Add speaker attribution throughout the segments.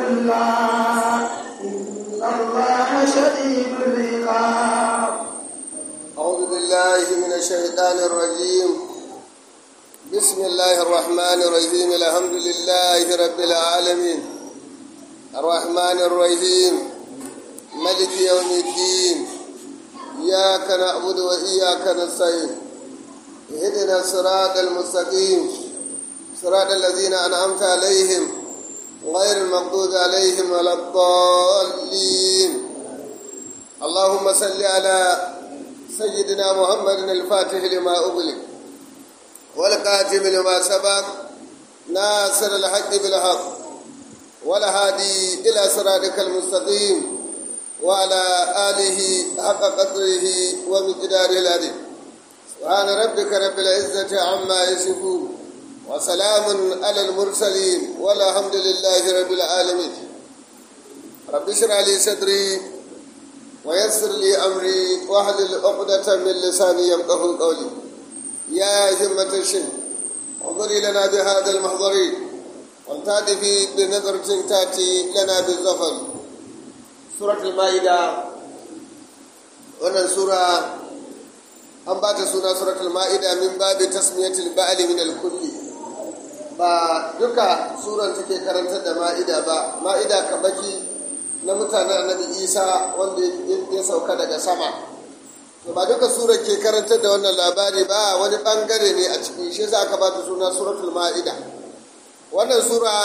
Speaker 1: الله إن الله شديد العقاب
Speaker 2: أعوذ بالله من الشيطان الرجيم بسم الله الرحمن الرحيم الحمد لله رب العالمين الرحمن الرحيم ملك يوم الدين إياك نعبد وإياك نستعين اهدنا الصراط المستقيم صراط الذين أنعمت عليهم غير المغضوب عليهم ولا الضالين اللهم صل على سيدنا محمد الفاتح لما أغلق والقاتم لما سبق ناصر الحق بالحق والهادي إلى صراطك المستقيم وعلى آله حق قدره ومقداره العظيم سبحان ربك رب العزة عما يصفون وسلام على المرسلين والحمد لله رب العالمين رب اشرح لي صدري ويسر لي أمري واحلل عقدة من لساني يفقه قولي يا همة الشيخ انظري لنا بهذا المحضر والتأتي بنظرة تأتي لنا بالظفر سورة المائدة wannan sura an ba ta suna suratul ma'ida min babi tasmiyatul ba'li min al-kulli ba duka suran take karantar da ma'ida ba ma'ida kabaki na mutanen annabi isa wanda ya sauka daga sama to ba duka surar ke karantar da wannan labari ba wani bangare ne a cikin shi za ka ba ta suna suratul ma'ida wannan sura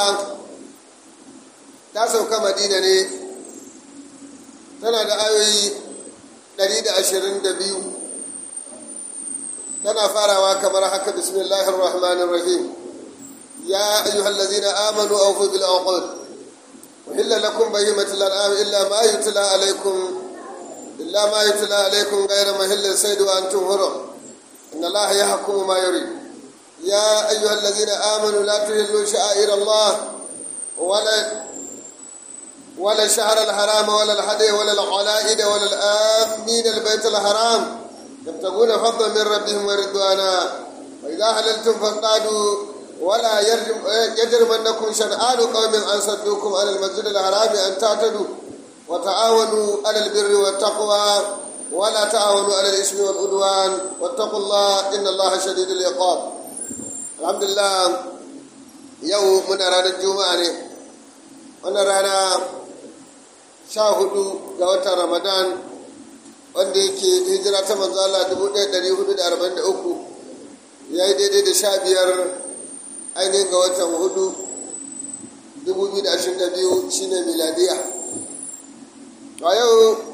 Speaker 2: ta sauka madina ne tana da ayoyi 122 tana farawa kamar haka bismillahir rahmanir rahim ya ayyuhallazina amanu awfu bil uqud أحل لكم بهيمة الأنعام إلا ما يتلى عليكم إلا ما يتلى عليكم غير مهل الصيد وأنتم هرم إن الله يحكم ما يريد يا أيها الذين آمنوا لا تهلوا شعائر الله ولا ولا الشهر الحرام ولا الحدي ولا العلائد ولا الآمين البيت الحرام يبتغون فضلا من ربهم ورضوانا وإذا حللتم فاصطادوا ولا يجرمنكم شنآن قوم أن صدوكم عن المسجد الحرام أن تعتدوا وتعاونوا على البر والتقوى ولا تعاونوا على الإثم والعدوان واتقوا الله إن الله شديد العقاب الحمد لله يوم من رانا الجمعة wannan rana sha hudu ga watan ramadan wanda yake hijira ta manzo Allah 1443 ya yi daidai da sha biyar ainihin ga watan hudu 2022 shine miladiya a yau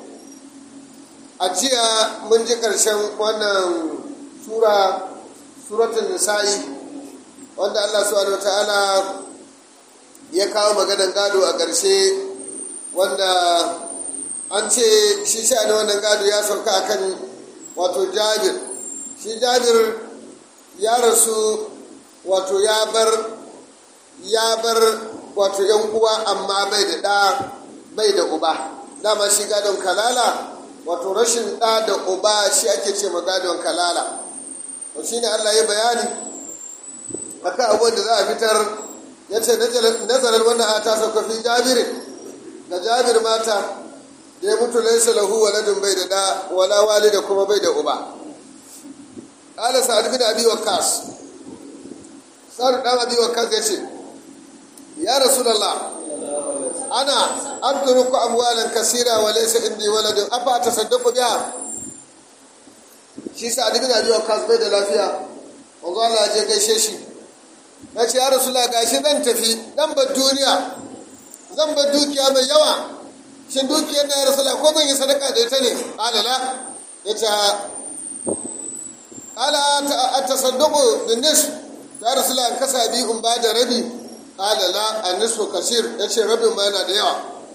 Speaker 2: a jiya mun ji ƙarshen wannan sura suratun nisa'i wanda allah subhanahu wa ta'ala ya kawo maganan gado a ƙarshe wanda an ce shi sha ne wannan gado ya sauka akan wato jabir shi jabir ya rasu wato ya bar ya bar wato yan uwa amma bai da ɗa bai da uba dama shi gadon kalala wato rashin ɗa da uba shi ake ce ma gadon kalala to shi ne allah ya bayani akan abubuwan da za a fitar ya ce nazarar wannan ata sauka fi jabirin ga jabir mata da ya mutu laisa lahu waladun bai da ɗa wala walida kuma bai da uba ƙala sa'ad bin abi waqqas sa'ad dan abi waqqas ya ce ya rasulullah ana abduruku amwalan kasira wa laysa indi waladun afa tasaddaqu biha shi sa'ad bin abi waqqas bai da lafiya wanzu Allah je gaishe shi na ce ya rasulullah gashi zan tafi dan bar duniya zan bar dukiya mai yawa shin dukiyar da ya rasulullah ko zan yi sadaka da ita ne alala ya ce ala a tasadduqu bin nisf ya rasulullah kasa bi in ba da rabi ala la an nisfu kasir yace rabin ma yana da yawa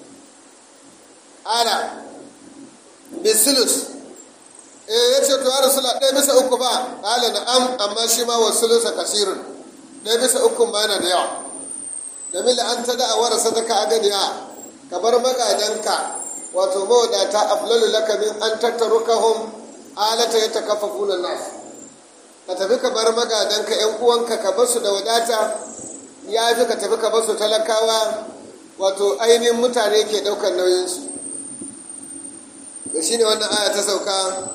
Speaker 2: ala bisulus eh yace to ya rasulullah ɗaya bisa uku ba ala na'am amma shi ma wasulusa kasirun ɗaya bisa uku ma yana da yawa domin da an ta da awara sadaka a ganiya ka bar magadanka wato mawadata aflalu laka min an tattarukahum alata ya takaffafuna nas ka tafi ka bar magadanka yan uwanka ka basu da wadata ya fi ka tafi ka basu talakawa wato ainihin mutane ke ɗaukar nauyinsu da shi ne wannan aya ta sauka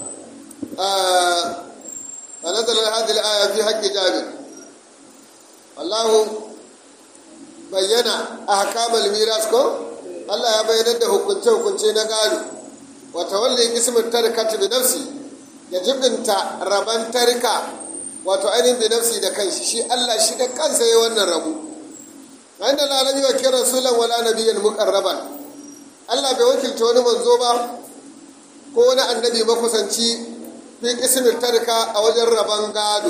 Speaker 2: a nazarar hadil aya fi haƙƙi jabir Allahu bayyana a hakamal miras ko Allah ya bayyanar da hukunce-hukunce na gado wata wanda ya kismin tarika bi nafsi ya jibinta raban tarika wato ainihin bi nafsi da kanshi shi Allah shi da kansa ya wannan rabu inda lalami wa kira rasulan wala nabiyyan muqarraban Allah bai wakilta wani manzo ba ko wani annabi makusanci fi kismin tarika a wajen raban gado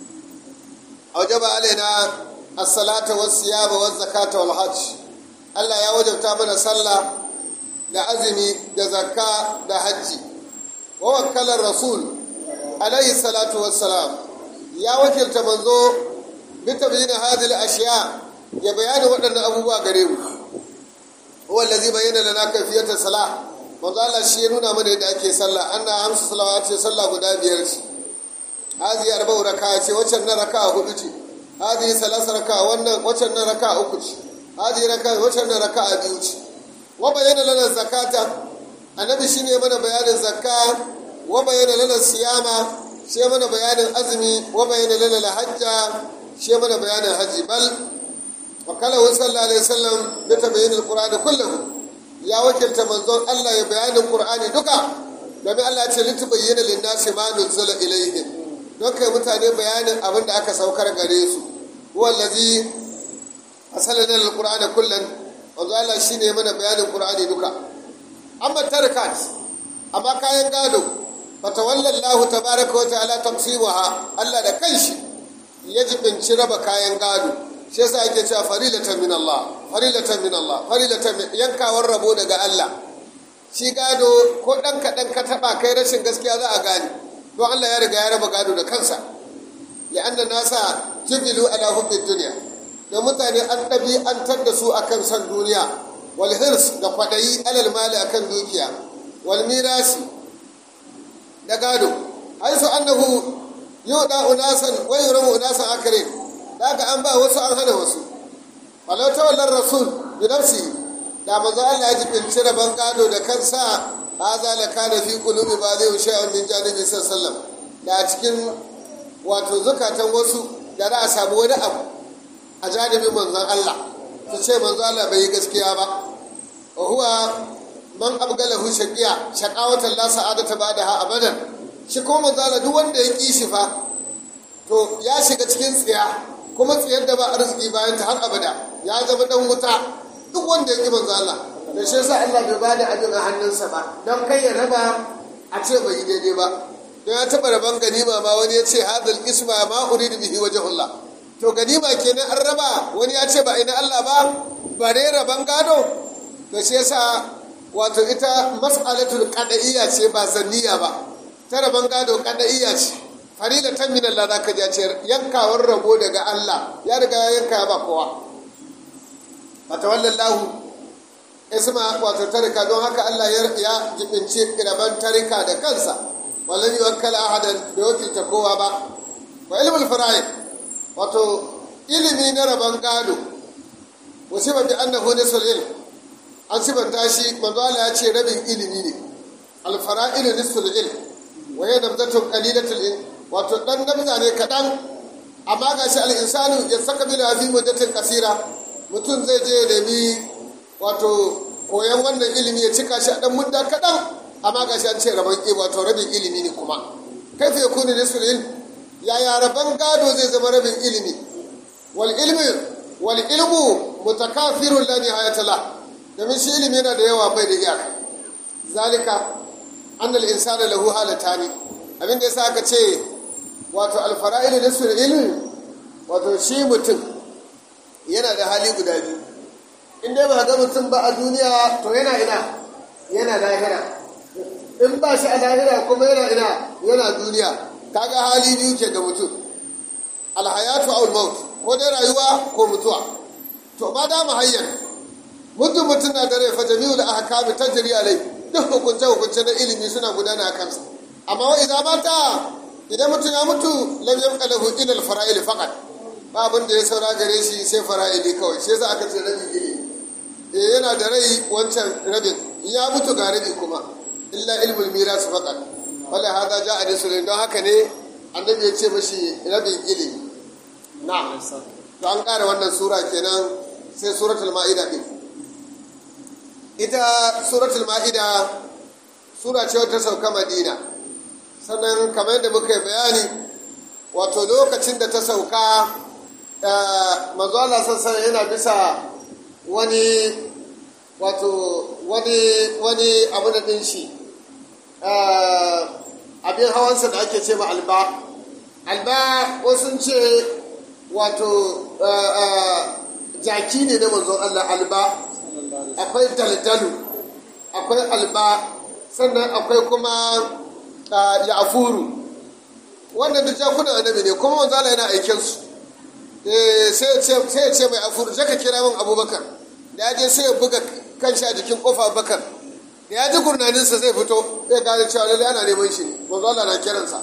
Speaker 2: a wajen ba alaina as-salata was-siyama waz-zakata wal-hajj Allah ya wajabta mana sallah da azumi da zakka da hajji wa wakkalar rasul alayhi salatu wassalam ya wakilta manzo bi tabyin hadhihi al-ashya ya bayani waɗannan abubuwa gare mu huwa allazi bayyana lana kayfiyat salah manzo Allah shi ya nuna mana yadda ake sallah anna hamsu salawati sallah guda biyar ce hadhihi arba'u raka'a ce wacce na raka'a hudu ce hadhihi salasa raka'a wannan wacce na raka'a uku ce hadhihi raka'a wacce na raka'a biyu ce wa bayyana lana zakata annabi shine mana bayanin zakka wa bayyana lana siyama shi mana bayanin azumi wa bayyana lana hajja shi mana bayanin haji bal wa kala sallallahu alaihi wasallam bi tabayyin alqur'ani kullahu ya wakilta manzon Allah ya bayanin qur'ani duka domin Allah ya ce litubayyana lin-nasi ma nuzila ilayhim don kai mutane bayanin abin da aka saukar gare su huwa allazi asalana alqur'ana kullan wanzu Allah shi ne mana bayanin ƙur'ani duka amma tarkat amma kayan gado fatawallan lahu tabaraka wa ta'ala tamsimuha Allah da kanshi ya jibinci raba kayan gado shi yasa ake cewa farilatan min Allah farilatan min Allah farilatan min yankawar rabo daga Allah shi gado ko dan kaɗan ka taɓa kai rashin gaskiya za a gane don Allah ya riga ya raba gado da kansa li'anna nasa jibilu ala hubbid dunya da mutane an ɗabi'antar da su akan son duniya wal hirs da kwaɗayi alal mali akan dukiya wal mirasi da gado haisu annahu yuda unasan wa yuramu unasan akare daga an ba wasu an hana wasu walau tawallar rasul bi nafsi da manzo Allah ya jibinci rabon gado da kansa haza la kana fi qulubi ba zai shay'un min janibi sallallahu da cikin wato zukatan wasu da za a samu wani abu a janibin manzon Allah su ce manzon Allah bai yi gaskiya ba wa huwa man abgalahu shaqiya shaqawatan la sa'adata ba'daha abadan shi ko manzon Allah duk wanda ya ki shi fa to ya shiga cikin tsiya kuma tsiyar da ba arziki bayan ta har abada ya zama dan wuta duk wanda ya ki manzon Allah da shi yasa Allah bai bada abin a hannunsa ba don kai ya raba a ce bai yi daidai ba don ya taɓa raban ganima ma wani ya ce hadal isma ma uridu bihi wajhullah to ganima kenan an raba wani ya ce ba ina Allah ba bare raban gado to shi yasa wato ita mas'alatul qada'iyya ce ba zanniya ba ta raban gado qada'iyya ce farilatan min Allah zaka ji ce yankawar rabo daga Allah ya riga ya yanka ba kowa fatawallallahu isma wato tarika don haka Allah ya jibinci raban tarika da kansa walam yuwakkal ahadan da wakilta kowa ba wa ilmul fara'id wato ilimi na rabon gado wasu ba bi annahu nisul ilm an sibanta shi manzo Allah ya ce rabin ilimi ne al fara'il nisul ilm wa ya nabzatu qalilatul ilm wato dan nabza ne kadan amma gashi al insanu ya saka bila fi muddatin kasira mutum zai je nemi wato koyan wannan ilimi ya cika shi a dan mudda kadan amma gashi an ce rabon wato rabin ilimi ne kuma kaifa yakunu nisul ilm yaya rabon gado zai zama rabin ilimi wal ilmi wal ilmu mutakafirun la nihayata la domin shi ilimi yana da yawa bai da iyaka zalika annal insana lahu halatani abin da yasa aka ce wato al fara'il nisul ilmi wato shi mutum yana da hali guda biyu in dai ba ga mutum ba a duniya to yana ina yana lahira in ba shi a lahira kuma yana ina yana duniya kaga hali biyu ke ga mutum alhayatu aw maut ko dai rayuwa ko mutuwa to ba da hayyan mutum mutum na da rai fa jami'ul ahkam tajri alai duk hukunce hukunce na ilimi suna gudana kansa amma wa idan mata idan mutum ya mutu lam yabqa lahu illa al fara'il faqat ba abin da ya saura gare shi sai fara'ili kawai shi yasa aka ce rabi ilimi eh yana da rai wancan rabin ya mutu ga rabi kuma illa ilmul miras faqat wala hada ja'a rasulun don haka ne annabi ya ce mashi rabin ilimi na to an ƙara wannan sura kenan sai suratul ma'ida din ita suratul ma'ida sura ce wata sauka madina sannan kamar yadda muka yi bayani wato lokacin da ta sauka manzo Allah sassan yana bisa wani wato wani wani abu da ɗin shi abin hawansa da ake ce ma alba alba wasu ce wato jaki ne na manzon Allah alba akwai daldalu akwai alba sannan akwai kuma ya'furu wannan duk jakunan annabi ne kuma manzo Allah yana aikin su sai ya ce mai afuru sai ka kira min abubakar da ya je sai ya buga kanshi a jikin kofa bakar da ya ji gurnaninsa zai fito zai gane cewa lallai ana neman shi ne manzo Allah na kiransa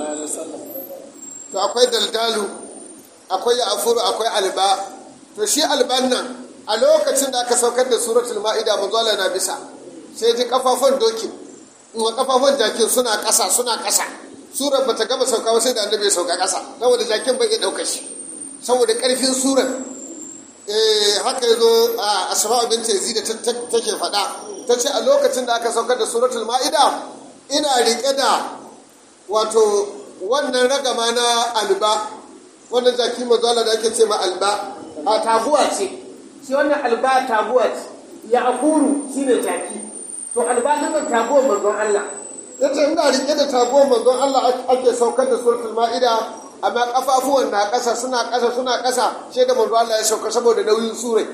Speaker 2: to akwai daldalu akwai afuru akwai alba to shi alban nan a lokacin da aka saukar da suratul ma'ida manzo Allah na bisa sai ji kafafun dokin wa kafafun jakin suna ƙasa suna ƙasa surar bata gama sauka ba sai da annabi ya sauka ƙasa saboda jakin bai iya ɗauka shi saboda ƙarfin surar haka ya zo a asma'u binta yazid take faɗa ta ce a lokacin da aka saukar da suratul ma'ida ina riƙe da wato wannan ragama na alba wannan jaki mazala da ake ce ma alba a taguwa ce shi wannan alba taguwa ce ya akuru shi ne jaki to alba ta taguwar manzon Allah ya ce ina riƙe da taguwar manzon Allah ake saukar da suratul ma'ida amma kafafuwan na ƙasa suna ƙasa suna ƙasa shi da manzo Allah ya sauka saboda nauyin surai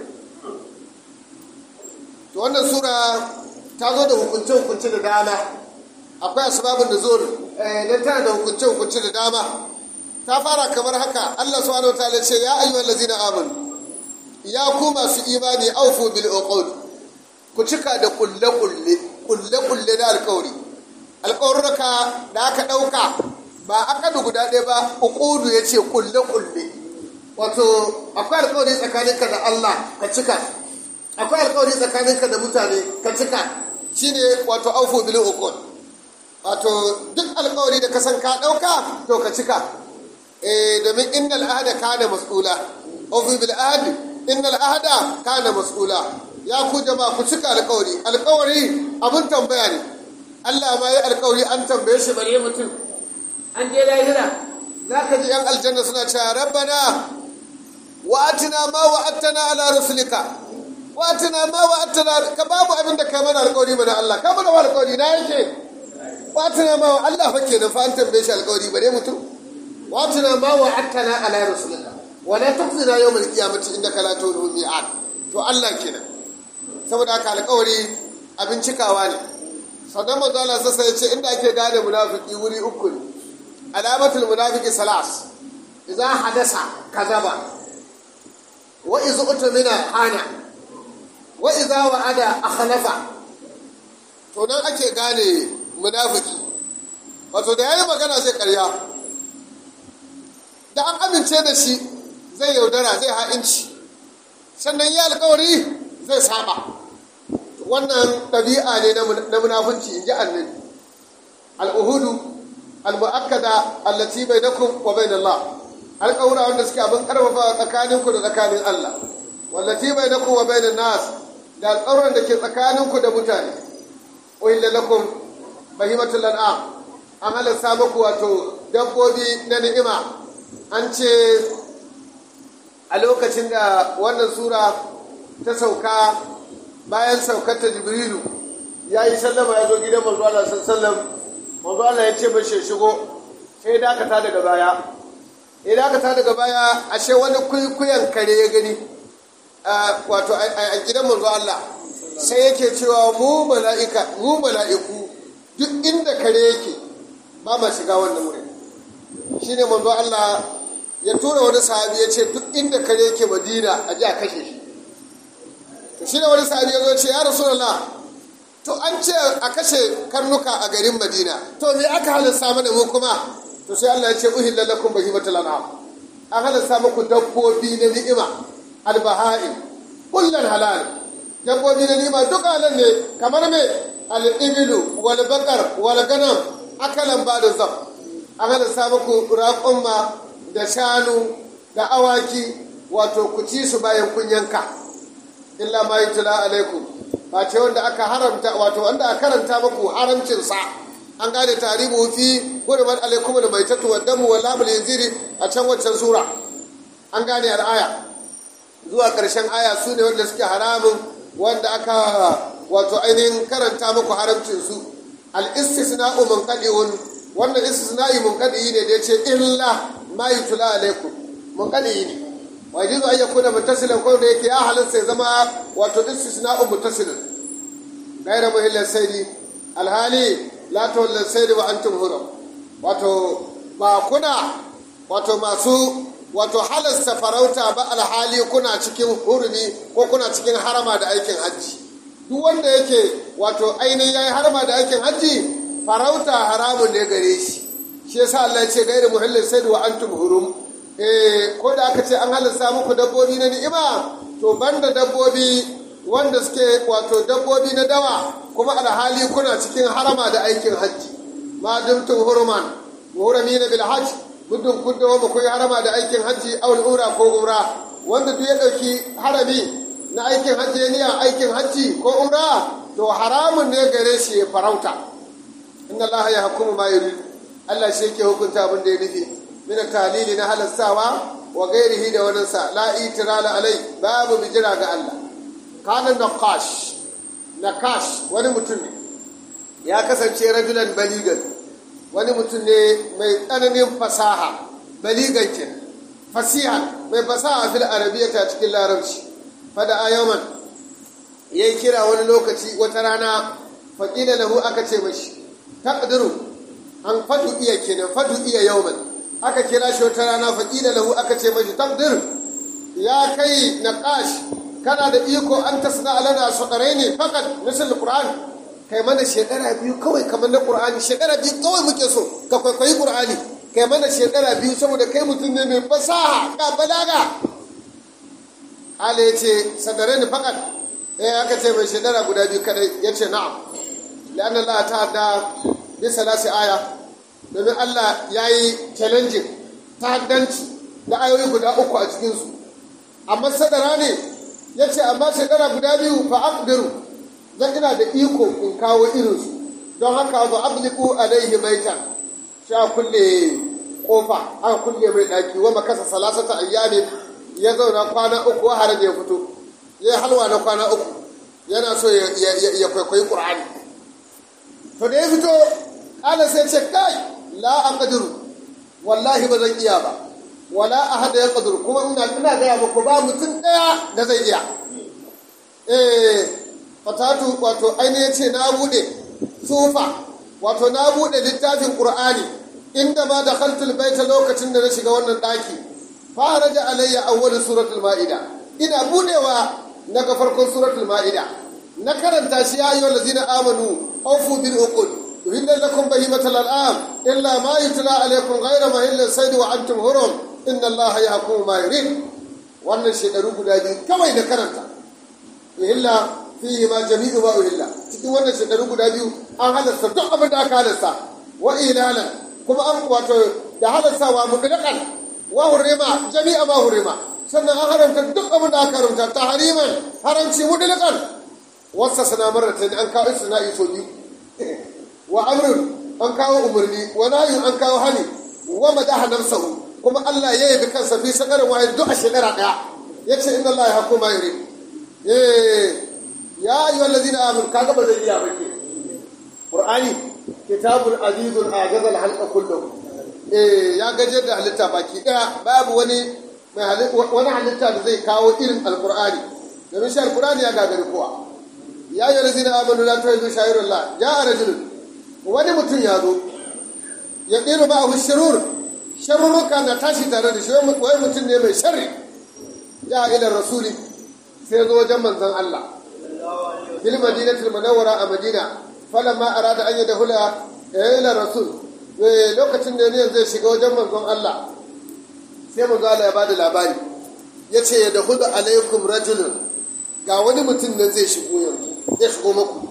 Speaker 2: to wannan sura ta zo da hukunce hukunce da dama akwai asbabun da zo dan tana da hukunce hukunce da dama ta fara kamar haka Allah subhanahu wataala ce ya ayyuhal ladzina amanu ya ku masu imani aufu bil uqud ku cika da kulle kulle kulle kulle da alƙawari alƙawarruka da aka ɗauka ba akadu guda ɗaya ba uqudu ya ce kulle-kulle wato akwai alkawari tsakaninka da Allah ka cika akwai alkawari tsakaninka da mutane ka cika shine wato aufu bil uqud wato duk alkawari da ka san ka ɗauka to ka cika eh domin innal ahda kana mas'ula aufu bil ahd innal ahda kana mas'ula ya ku jama'a ku cika alkawari alkawari abun tambaya ne Allah ma ya alkawari an tambaye shi bare mutum an je lahira za ka ji yan aljanna suna cewa rabbana wa atina ma wa attana ala rusulika wa atina ma wa attana ka babu abin da kai mana alƙawari mana Allah ka mana alƙawari na yake wa atina ma wa Allah fa kenan fa an tambaye shi alƙawari bare mutum wa atina ma wa attana ala rusulika wa la tukhzina yawm al-qiyamati innaka la tu'minu mi'ad to Allah kenan saboda haka alƙawari abin cikawa ne sannan manzo Allah sassa ya ce inda ake gane munafiki wuri uku ne alamatul munafiki salas idza hadasa kazaba wa idza utmina hana wa idza wa'ada akhlafa to nan ake gane munafiki wato da yayi magana zai karya da an amince da shi zai yaudara zai ha'inci sannan ya alkawari zai saba wannan ɗabi'a ne na munafunci in ji annabi al'uhudu al-mu'akkada allati bainakum wa bain Allah alƙawura wanda suke abin karfafa tsakaninku da tsakanin Allah wallati bainakum wa bain nas da alƙawuran da ke tsakaninku da mutane uhilla lakum bahimatul an'am an halasta muku wato dabbobi na ni'ima an ce a lokacin da wannan sura ta sauka bayan saukar ta jibrilu ya yi sallama ya zo gidan manzo Allah sallam manzo Allah ya ce mashi shigo sai dakata daga baya ya dakata daga baya ashe wani kuyan kare ya gani wato a gidan manzo Allah sai yake cewa mu mala'ika mu mala'iku duk inda kare yake ba ma shiga wannan wurin shine manzo Allah ya tura wani sahabi ya ce duk inda kare yake madina a ji a kashe shi to shine wani sahabi ya zo ce ya rasulullah to an ce a kashe karnuka a garin madina to me aka halasta mana mu kuma to sai Allah ya ce uhilla lakum bahimatul an'am an halasta muku dabbobi na ni'ima albaha'im kullan halal dabbobi na nima duka nan ne kamar me al-ibilu wal bakar wal ganam akalan ba da zam an halatta muku raƙumma da shanu da awaki wato ku ci su bayan kun yanka illa ma yutla alaikum ba ce wanda aka haramta wato wanda aka karanta muku haramcin sa an gane tarihu fi hurmat alaikum da mai tatu damu wal lamul yanziri a can waccan sura an gane al'aya zuwa ƙarshen aya su ne wanda suke haramun wanda aka wato ainihin karanta muku haramcin su al-istisna'u munqadi'un wannan istisna'i munqadi ne da yace illa ma yutla alaikum munqadi ne wa yajuzu an yakuna muttasilan ko da yake ya halatta ya zama wato istisna'u muttasilan gaira muhillan saidi alhali la tawallan saidi wa antum hurum wato ba kuna wato masu wato halasta farauta ba alhali kuna cikin hurumi ko kuna cikin harama da aikin hajji duk wanda yake wato ainihin yayi harama da aikin hajji farauta haramun ne gare shi shi yasa Allah ya ce gairu muhallin sayd wa antum hurum eh ko da aka ce an halasta muku dabbobi na ni'ima to banda dabbobi wanda suke wato dabbobi na dawa kuma alhali kuna cikin harama da aikin hajji ma dumtum huruman muhramina bil hajj muddin kun dawo ba kun harama da aikin hajji aw umra ko umra wanda duk ya dauki harami na aikin hajji ne aikin hajji ko umra to haramun ne gare shi ya farauta inna allaha ya hukumu ma yurid Allah shi yake hukunta abin da ya nufi min talili na halastawa wa gairihi da wani sa la itirala alai babu bijira ga Allah kana naqash naqash wani mutum ne ya kasance rajulan baligan wani mutum ne mai tsananin fasaha baligan ke fasihan mai fasaha fil arabiyyata cikin larabci fada ayaman yayi kira wani lokaci wata rana faqila lahu aka ce mashi taqdiru an fadu iya kenan fadu iya yawman aka kira shi wata rana faqila lahu aka ce mashi taqdir ya kai naqash kana da iko an tasna alana ne faqat misal qur'an kai mana shekara biyu kawai kamar na qur'ani shekara biyu kawai muke so ka kwaikwayi qur'ani kai mana shekara biyu saboda kai mutum ne mai fasaha ka balaga ala ya ce ne faqat eh aka ce mai shekara guda biyu kadai ya ce na'am لأن الله تعالى بثلاث آية domin Allah ya yi challenging ta'addanci da ayoyi guda uku a cikinsu amma sadara ne ya ce amma shekara guda biyu fa aqdiru zan ina da iko in kawo irinsu don haka ba abliku alaihi baita sha kulle kofa aka kulle mai daki wa makasa salasata ayyami ya zauna kwana uku wa har ya fito ya halwa na kwana uku yana so ya kwaikwayi qur'ani to da ya fito ƙala sai ce kai la an ƙadiru wallahi ba zan iya ba wala a hada ya ƙadiru kuma ina ina gaya muku ba mutum ɗaya da zai iya eh fatatu wato ainihin ce na buɗe sufa wato na buɗe littafin ƙur'ani inda ma da khaltul baita lokacin da na shiga wannan ɗaki fara da alayya awwal suratul ma'ida ina buɗewa na ga farkon suratul ma'ida na karanta shi ya ayyuhal ladzina amanu awfu bil uqul uhilla lakum bahimatul an'am illa ma yutla alaykum ghayra mahilla sayd wa antum hurum inna allaha yahkumu ma yurid wannan shekaru guda biyu kawai da karanta uhilla fihi ma jami'u ma uhilla cikin wannan shekaru guda biyu an halasta duk abin da aka halasta wa ilalan kuma an wato da halastawa mutlaqan wa hurima jami'a ma hurima sannan an haramta duk abin da aka haramta tahriman haramci mutlaqan wasa sana maratan an kawo isna'i so biyu wa amrun an kawo umarni wa nahyun an kawo hani wa madaha nafsahu kuma Allah ya yabi kansa fi sakarin wahid duk a shekara daya yace inna Allah ya hukuma yuri eh ya ayyuhal ladina amanu kaga ba zai iya bake qur'ani kitabul azizul ajaz al halqa kulluhu eh ya gaje da halitta baki daya babu wani mai halitta wani halitta da zai kawo irin alqur'ani domin shi alqur'ani ya gagari kowa ya yi razina amanu la tuhibu shayirullah ya rajulun wani mutum ya zo ya ɗiru ba abu shirur sharurruka na tashi tare da shi wai mutum ne mai sharri ya ila rasuli sai zo wajen manzon Allah bil madinatul munawwara a madina falamma arada an yadkhula ila rasul lokacin da ne zai shiga wajen manzon Allah sai manzon Allah ya bada labari yace yadkhulu alaikum rajulun ga wani mutum nan zai shigo yanzu zai shigo maku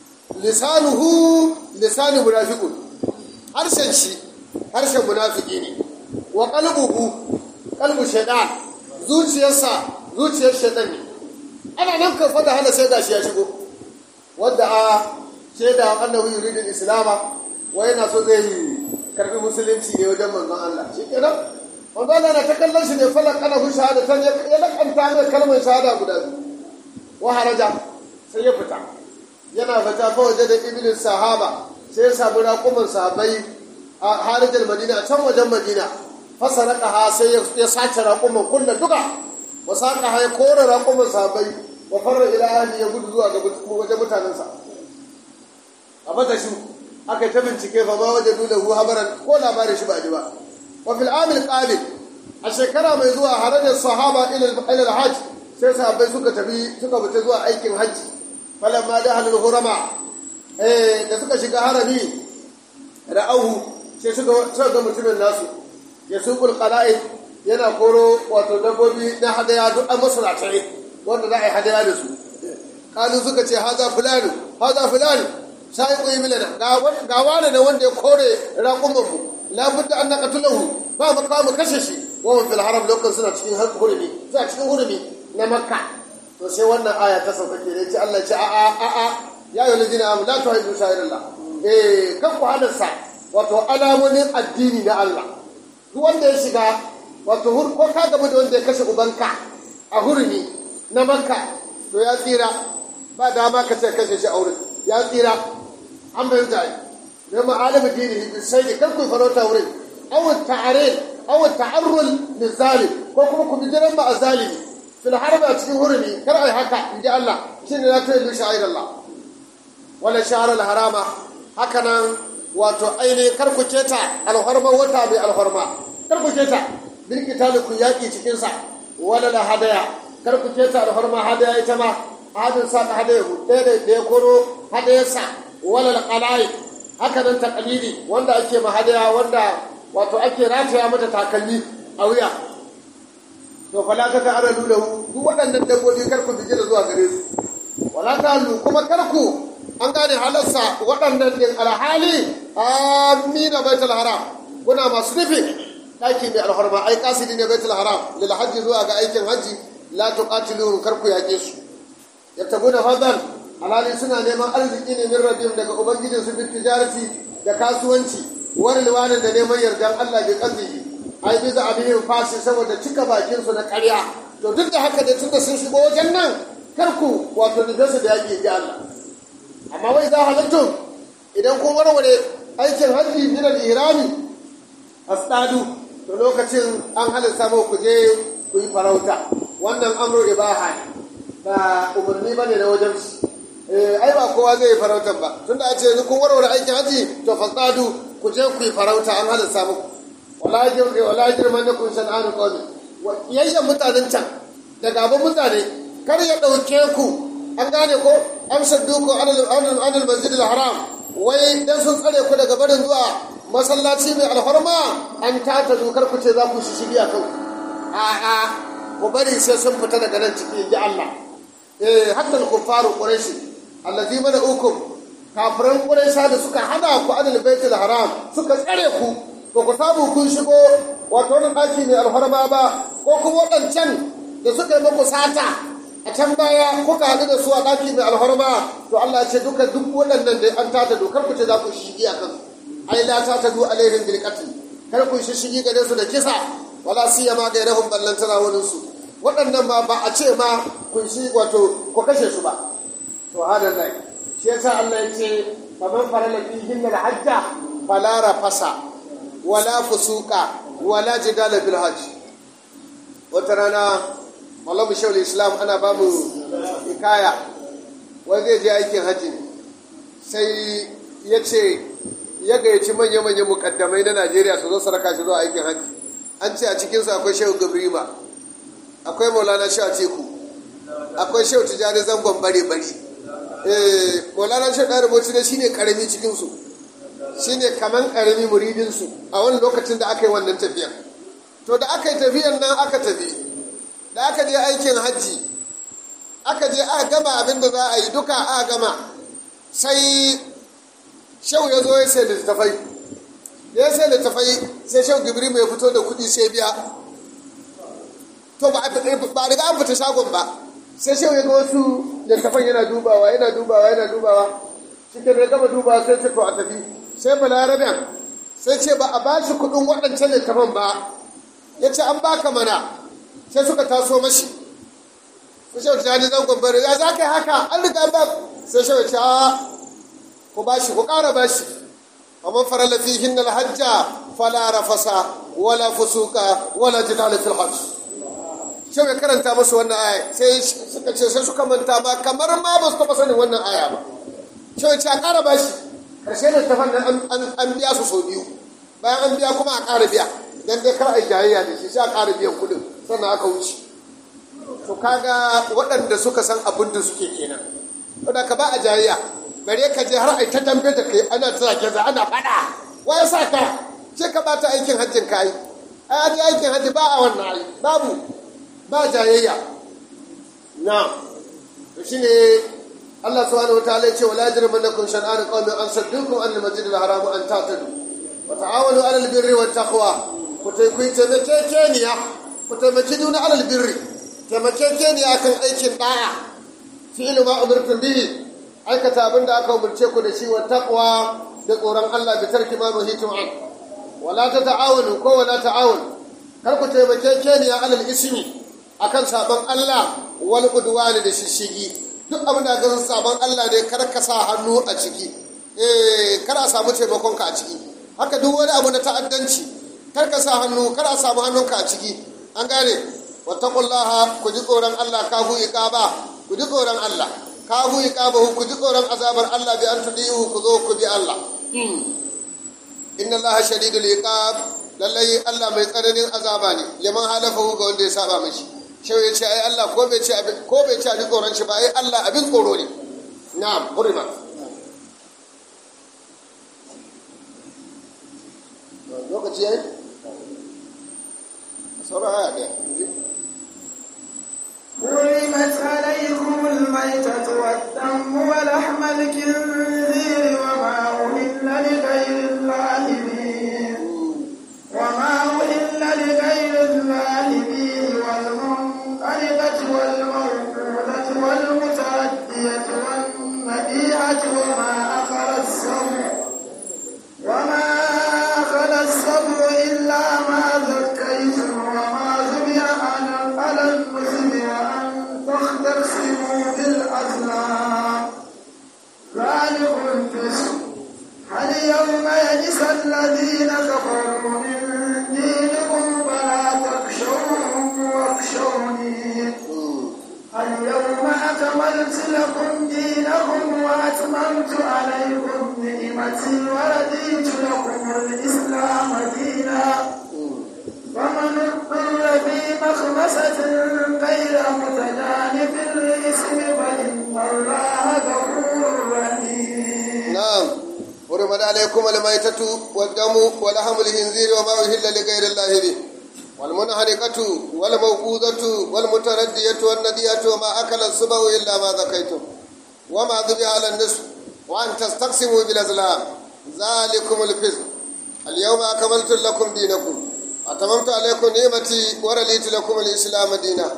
Speaker 2: lisanuhu lisanu munafiqun harshen shi harshen munafiki ne wa qalbuhu qalbu shaytan zuciyarsa zuciyar shaytan ne ana nan kan fada hana sai gashi ya shigo wanda a shaida annahu yuridu islama wa yana so zai karbi musulunci ne wajen manzon Allah shikenan manzon Allah na ta kallon shi ne falak kana hu shahadatan ya lakanta mai kalmar shahada guda biyu wa haraja sai ya fita yana fita fa waje da ibn sahaba sai ya samu raƙumin sahabbai a harajar madina a can wajen madina fasaraka ha sai ya sace raƙumin kulla duka wa saka ha ya kore raƙumin sahabbai wa farra ila ahli ya gudu zuwa ga wajen mutanensa a mata shi aka yi ta bincike fa ba waje dole hu habaran ko labarin shi ba ji ba wa fil amil qabil a shekara mai zuwa harajar sahaba ila al-hajj sai sahabbai suka tafi suka fita zuwa aikin hajji falamma da halul hurama eh da suka shiga harami ra'ahu sai suka suka ga mutumin nasu ya suqul qala'id yana koro wato dabbobi na hadaya duk an masu ratare wanda za a yi hadaya da su kalu suka ce haza fulani haza fulani sai ku yi milana ga wani ne wanda ya kore raƙumanmu labudda an naqatulahu ba mu kawo mu kashe shi wa fil haram lokacin suna cikin hurumi suna cikin hurumi na makka to sai wannan aya ta sauka ke ce Allah ce a a a a ya yi lalzina amu la ta haifu sha'irillah eh kan ku halarsa wato alamomin addini na Allah duk wanda ya shiga wato ko ka gaba da wanda ya kashe ubanka a hurumi na makka to ya tsira ba dama ka ce kashe shi a wurin ya tsira an bai da ne ma'alamin dini sai ne kan ku farauta wurin awon ta'arin awon ta'arrul lizalim ko kuma ku bijiran ma a zalimi fil harba cikin hurumi kar ai haka in ji Allah shi ne la ta yi sha'ir Allah wala sha'ar harama haka nan wato aini kar ku keta alharma wata mai alharma kar ku keta bil qitali ku yaki cikin sa wala la hadaya kar ku keta alharma hadaya ita ma hadin sa hadaya ku da da ya koro hadayarsa wala la qalai haka nan taqlidi wanda ake ma hadaya wanda wato ake rataya mata takalmi a wuya to fala ta ta'ara lahu duk waɗannan dabbobi kar ku bijira zuwa gare su wala ta lu kuma kar ku an gane halarsa waɗannan din alhali amina baitul haram kuna masu nufi ɗaki mai alharma ai kasidi ne baitul haram lil hajji zuwa ga aikin hajji la tuqatiluhum kar ku yaƙe su yabtaguna fadlan alhali suna neman arziki ne min rabbihim daga ubangijin su bil tijarati da kasuwanci wani liwanin da neman yardan Allah bi qadrihi ai biza abin fasi saboda cika bakin su na ƙarya to duk da haka da tunda sun shigo wajen nan kar ku wato da su da yake ji Allah amma wai za halattum idan kun warware aikin hajji min al-ihrami asdadu to lokacin an halitta mu ku je ku yi farauta wannan amru ibaha ne ba umarni bane na wajen eh ai ba kowa zai yi farautan ba tunda a ce kun warware aikin hajji to fasadu ku je ku yi farauta an halitta muku wala jirgi wala jirman na kun shan'anu qawmi yayyan mutanen can da gaban mutane kar ya dauke ku an gane ko amsar duku anil masjid haram wai dan sun tsare ku daga barin zuwa masallaci mai alfarma an tata dokar ku ce za ku shi shigiya kan a a ku bari sai sun fita daga nan ciki ji Allah eh hatta al-kuffaru quraish allazi mana ukum kafiran quraisha da suka hana ku anil baitul haram suka tsare ku ba ku samu kun shigo wato wani ɗaki mai alfarma ba ko kuma waɗancan da suka yi muku sata a can baya kuka haɗu da su a ɗaki mai alfarma to Allah ce duka duk waɗannan da an tata dokar ku ce za ku shigi a kansu ai la ta tadu alaihim bil qatl kar ku shigi gare su da kisa wala siyama ga rahum ballantana wani su waɗannan ma ba a ce ma kun shi wato ku kashe su ba to hada nan shi yasa Allah ya ce faman farala fihin al hajja fala rafasa wala fusuka wala jidala bil hajj wata rana mallamu shaul islam ana ba mu hikaya wai zai je aikin hajji sai ya ce ya gayyaci manya-manya mukaddamai na najeriya su zo saraka shi zuwa aikin hajji an ce a cikinsu akwai shehu gabrima akwai maulana shehu teku akwai shehu tijjani zangon bare-bare maulana shehu ɗari bauchi ne shine karami cikinsu shine kaman karami muridinsu a wani lokacin da aka yi wannan tafiyan to da aka yi tafiyan nan aka tafi da aka je aikin hajji aka je aka gama abin da za a yi duka aka gama sai shau ya zo ya sai littafai ya sai littafai sai shau gibri mai fito da kuɗi sai biya to ba a riga an fita shagon ba sai shau ya ga wasu littafan yana dubawa yana dubawa yana dubawa cikin ya gama dubawa sai ce to a tafi sai balaraben sai ce ba a ba shi kuɗin waɗancan littafan ba ya ce an baka mana sai suka taso mashi sai shau ta ji zangon bari ya za ka yi haka an riga ba sai shau ta ku ba shi ku ƙara ba shi amma farala fi hinna alhajja fala rafasa wala fusuka wala jidala fil hajj shau ya karanta musu wannan aya sai suka ce sai suka manta ba kamar ma ba su taɓa sanin wannan aya ba shau ya ce a ƙara ba shi ƙarshe da tafan an biya su sau biyu bayan an biya kuma a ƙara biya dan dai kar a jayayya da shi sai a ƙara biyan kuɗin sannan aka wuce to kaga waɗanda suka san abin da suke kenan wadda ka ba a jayayya bare ka je har ai ta dambe da kai ana ta zage za ana faɗa waya sa ka ce ka bata aikin hajjin ka yi ai an aikin hajji ba a wannan ai babu ba jayayya na to shine Allah subhanahu wataala ya ce wala yajrimannakum shan'an qaumin an saddukum an al-masjid al-haram an ta'tadu wa ta'awanu 'ala al-birri wat taqwa ku taimakekeniya ku taimaki juna alal birri taimakekeniya kan aikin da'a fi'lu ma umirtum bihi aikata abin da aka umarce ku da shi wa taqwa da tsoron Allah bi tarki ma nuhitum an wala ta ta'awunu ko wala ta'awun kar ku taimakekeniya alal ismi akan sabon Allah wal udwani da shishigi duk abin da ga sabon Allah ne kar ka sa hannu a ciki eh kar a samu taimakon ka a ciki haka duk wani abu na ta'addanci kar ka sa hannu kar a samu hannunka a ciki an gane wattaqullaha ku ji tsoron Allah ka hu iqaba ku ji tsoron Allah ka hu iqaba ku ji tsoron azabar Allah bi an tudihu ku zo ku bi Allah inna Allah shadidul iqab lallai Allah mai tsananin azaba ne liman halafahu ga wanda ya saba mashi shau ya ce ai Allah ko bai ce ko bai ce a ji tsoron shi ba ai Allah abin tsoro ne na'am hurima lokaci yayi sauran aya ɗaya
Speaker 1: حرمت عليكم الميتة والدم ولحم الخنزير وما أهل لغير الله به وما أهل لغير الله به والمنقلبة والموقوذة والمتردية والنبيعة وما أخر السبع وما أخذ السبع إلا ما ذكيتم وما ذبح على النسب وأن تختصموا بالأزلام ذلكم فسق اليوم يئس الذين كفروا من دينكم فلا تخشوهم واخشوني اليوم أكملت لكم دينكم وأتممت عليكم نعمتي ورديت لكم الإسلام دينا فمن اضطر في مخمسة غير متجانف للإثم فإن الله غفور رحيم
Speaker 2: نعم حرمت عليكم الميتة والدم ولحم الخنزير وما أهل لغير الله به والمنحرقة والموقوذة والمتردية والندية وما أكل السبع إلا ما ذكيتم وما ذبح على النصف وأن تستقسموا بالأزلام ذلكم الفسق اليوم أكملت لكم دينكم أتممت عليكم نعمتي ورليت لكم الإسلام دينا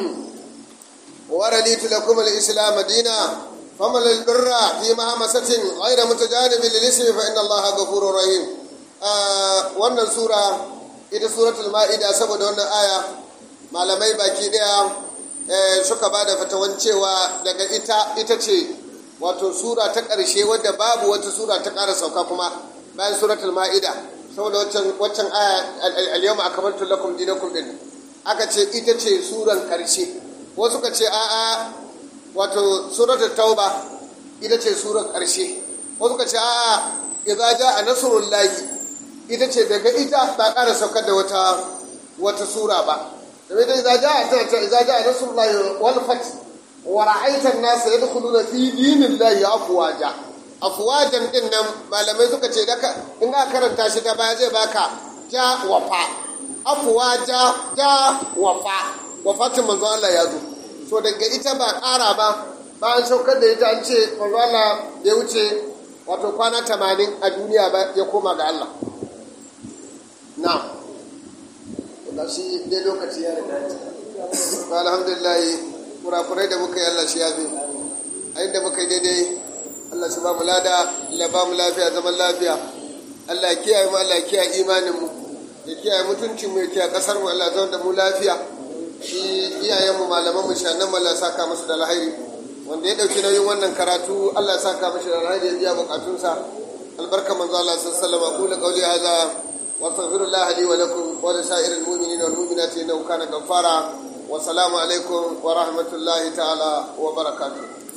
Speaker 2: ورليت لكم الإسلام دينا فمن البر في مهمسة غير متجانب للإسم فإن الله غفور رحيم آه wannan sura ita suratul ma'ida saboda wannan aya malamai baki daya suka ba da fatawan cewa daga ita ita ce wato sura ta ƙarshe wadda babu wata sura ta ƙara sauka kuma bayan suratul ma'ida saboda waccan aya al-yawma akmaltu lakum dinakum din aka ce ita ce suran ƙarshe wasu ka ce a'a wato suratul tauba ita ce suran ƙarshe wasu ka ce a'a idza jaa nasrullahi ita ce daga ita ba ƙara saukar da wata wata sura ba domin ita idza jaa ta ce idza jaa nasrullahi wal fath wa ra'aita an-nasa yadkhuluna fi dinillahi afwaja afwajan din nan malamai suka ce daka in aka karanta shi ta baya zai baka ja wafa afwaja ja wafa wafatin manzo Allah ya zo to daga ita ba ƙara ba ba an saukar da ita an ce Allah ya wuce wato kwana tamanin a duniya ba ya koma ga Allah na ga shi dai lokaci ya riga ba alhamdulillah kurakurai da muka yi Allah shi ya fi a inda muka yi daidai Allah shi ba mu lada Allah ba mu lafiya zaman lafiya Allah ya kiyaye mu Allah ya kiyaye imanin mu ya kiyaye mutuncin mu ya kiyaye kasar mu Allah zama da mu lafiya shi iyayen mu malaman mu shanan mu Allah saka musu da alheri wanda ya dauki nauyin wannan karatu Allah ya saka mishi da alheri ya biya bukatunsa albarka manzo Allah sallallahu alaihi wasallam aqulu qawli hadha wa astaghfirullah li wa lakum wa li sa'iril mu'minina wal mu'minati innahu kana ghaffara wa salamu alaikum wa rahmatullahi ta'ala wa barakatuh